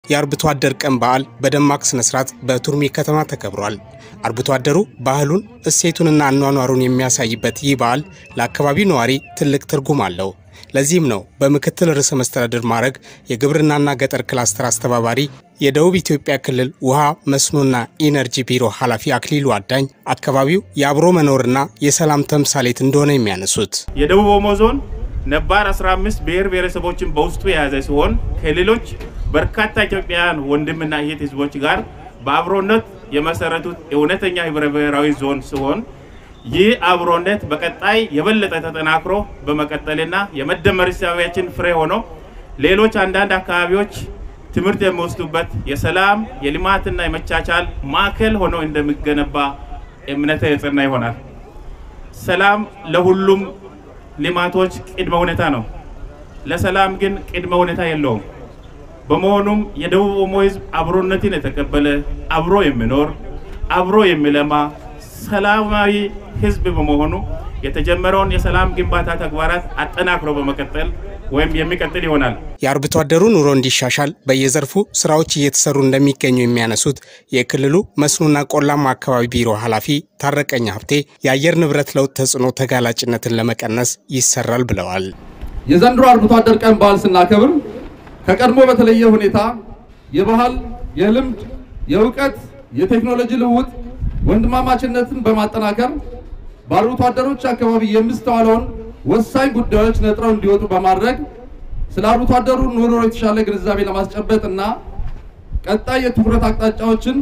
የአርብቶ አደር ቀን በዓል በደማቅ ስነስርዓት በቱርሜ ከተማ ተከብሯል። አርብቶ አደሩ ባህሉን እሴቱንና አኗኗሩን የሚያሳይበት ይህ በዓል ለአካባቢው ነዋሪ ትልቅ ትርጉም አለው። ለዚህም ነው በምክትል ርዕሰ መስተዳድር ማዕረግ የግብርናና ገጠር ክላስተር አስተባባሪ የደቡብ ኢትዮጵያ ክልል ውሃ መስኖና ኢነርጂ ቢሮ ኃላፊ አክሊሉ አዳኝ አካባቢው የአብሮ መኖርና የሰላም ተምሳሌት እንደሆነ የሚያነሱት የደቡብ ኦሞ ዞን ነባር 15 ብሔር ብሔረሰቦችን በውስጡ የያዘ ሲሆን ከሌሎች በርካታ ኢትዮጵያውያን ወንድምና እህት ህዝቦች ጋር በአብሮነት የመሰረቱት እውነተኛ ህብረ ብሔራዊ ዞን ሲሆን ይህ አብሮነት በቀጣይ የበለጠ ተጠናክሮ በመቀጠልና የመደመር እሳቤያችን ፍሬ ሆኖ ሌሎች አንዳንድ አካባቢዎች ትምህርት የሚወስዱበት የሰላም የልማትና የመቻቻል ማዕከል ሆኖ እንደሚገነባ እምነተ የጸና ይሆናል። ሰላም ለሁሉም ልማቶች ቅድመ ሁኔታ ነው። ለሰላም ግን ቅድመ ሁኔታ የለውም። በመሆኑም የደቡብ ኦሞ ህዝብ አብሮነትን የተቀበለ አብሮ የሚኖር አብሮ የሚለማ ሰላማዊ ህዝብ በመሆኑ የተጀመረውን የሰላም ግንባታ ተግባራት አጠናክሮ በመቀጠል ወይም የሚቀጥል ይሆናል። የአርብቶ አደሩ ኑሮ እንዲሻሻል በየዘርፉ ስራዎች እየተሰሩ እንደሚገኙ የሚያነሱት የክልሉ መስኖና ቆላማ አካባቢ ቢሮ ኃላፊ ታረቀኝ ሀብቴ የአየር ንብረት ለውጥ ተጽዕኖ ተጋላጭነትን ለመቀነስ ይሰራል ብለዋል። የዘንድሮ አርብቶ አደር ቀን በዓል ስናከብር ከቀድሞ በተለየ ሁኔታ የባህል፣ የልምድ፣ የእውቀት፣ የቴክኖሎጂ ልውውጥ ወንድማማችነትን በማጠናከር በአርብቶ አደሮች አካባቢ የሚስተዋለውን ወሳኝ ጉዳዮች ነጥረው እንዲወጡ በማድረግ ስለ አርብቶ አደሩ ኑሮ የተሻለ ግንዛቤ ለማስጨበጥ እና ቀጣይ የትኩረት አቅጣጫዎችን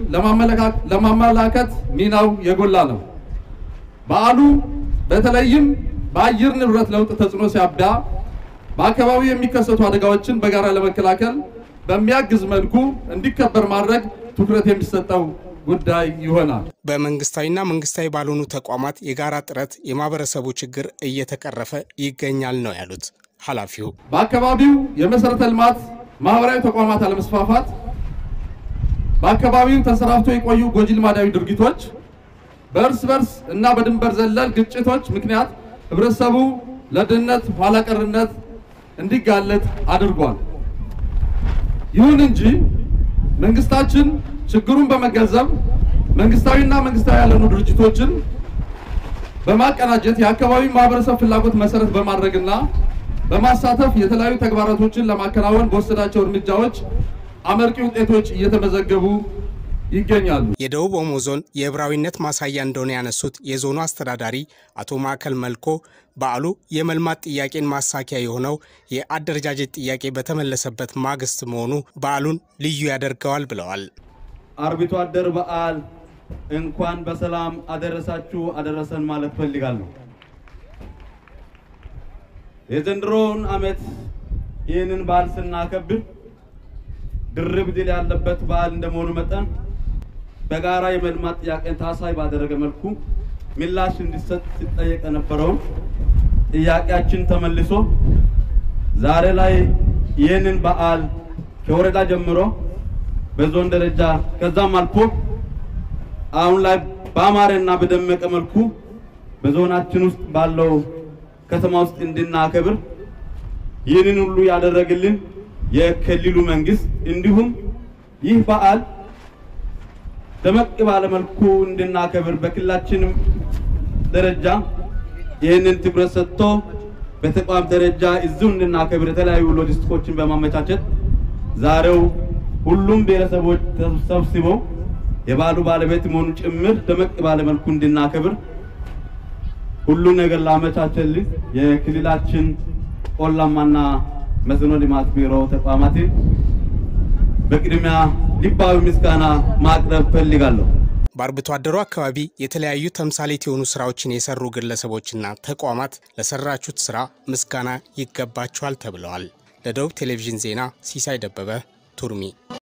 ለማመላከት ሚናው የጎላ ነው። በዓሉ በተለይም በአየር ንብረት ለውጥ ተጽዕኖ ሲያቢያ በአካባቢው የሚከሰቱ አደጋዎችን በጋራ ለመከላከል በሚያግዝ መልኩ እንዲከበር ማድረግ ትኩረት የሚሰጠው ጉዳይ ይሆናል። በመንግስታዊና መንግስታዊ ባልሆኑ ተቋማት የጋራ ጥረት የማህበረሰቡ ችግር እየተቀረፈ ይገኛል ነው ያሉት ኃላፊው። በአካባቢው የመሰረተ ልማት ማህበራዊ ተቋማት አለመስፋፋት፣ በአካባቢው ተንሰራፍቶ የቆዩ ጎጂ ልማዳዊ ድርጊቶች፣ በእርስ በርስ እና በድንበር ዘለል ግጭቶች ምክንያት ህብረተሰቡ ለድህነት ኋላ ቀርነት እንዲጋለጥ አድርጓል። ይሁን እንጂ መንግስታችን ችግሩን በመገንዘብ መንግስታዊና መንግስታዊ ያልሆኑ ድርጅቶችን በማቀናጀት የአካባቢ ማህበረሰብ ፍላጎት መሰረት በማድረግና በማሳተፍ የተለያዩ ተግባራቶችን ለማከናወን በወሰዳቸው እርምጃዎች አመርቂ ውጤቶች እየተመዘገቡ ይገኛሉ። የደቡብ ኦሞ ዞን የህብራዊነት ማሳያ እንደሆነ ያነሱት የዞኑ አስተዳዳሪ አቶ ማዕከል መልኮ በዓሉ የመልማት ጥያቄን ማሳኪያ የሆነው የአደረጃጀት ጥያቄ በተመለሰበት ማግስት መሆኑ በዓሉን ልዩ ያደርገዋል ብለዋል። አርብቶ አደር በዓል እንኳን በሰላም አደረሳችሁ አደረሰን ማለት ፈልጋለሁ። የዘንድሮውን ዓመት ይህንን በዓል ስናከብር ድርብ ድል ያለበት በዓል እንደመሆኑ መጠን በጋራ የመልማት ጥያቄን ታሳቢ ባደረገ መልኩ ምላሽ እንዲሰጥ ሲጠየቅ የነበረውን ጥያቄያችን ተመልሶ ዛሬ ላይ ይህንን በዓል ከወረዳ ጀምሮ በዞን ደረጃ ከዛም አልፎ አሁን ላይ በአማረና በደመቀ መልኩ በዞናችን ውስጥ ባለው ከተማ ውስጥ እንድናከብር ይህንን ሁሉ ያደረግልን የክልሉ መንግስት እንዲሁም ይህ በዓል ደመቅ ባለ መልኩ እንድናከብር በክልላችንም ደረጃ ይህንን ትኩረት ሰጥቶ በተቋም ደረጃ እዚሁ እንድናከብር የተለያዩ ሎጂስቲኮችን በማመቻቸት ዛሬው ሁሉም ብሔረሰቦች ተሰብስበው የበዓሉ ባለቤት መሆኑ ጭምር ደመቅ ባለ መልኩ እንድናከብር ሁሉ ነገር ላመቻቸልን የክልላችን ቆላማና መስኖ ልማት ቢሮ ተቋማትን በቅድሚያ ልባዊ ምስጋና ማቅረብ ፈልጋለሁ። በአርብቶ አደሩ አካባቢ የተለያዩ ተምሳሌት የሆኑ ስራዎችን የሰሩ ግለሰቦችና ተቋማት ለሰራችሁት ስራ ምስጋና ይገባቸዋል ተብለዋል። ለደቡብ ቴሌቪዥን ዜና ሲሳይ ደበበ ቱርሚ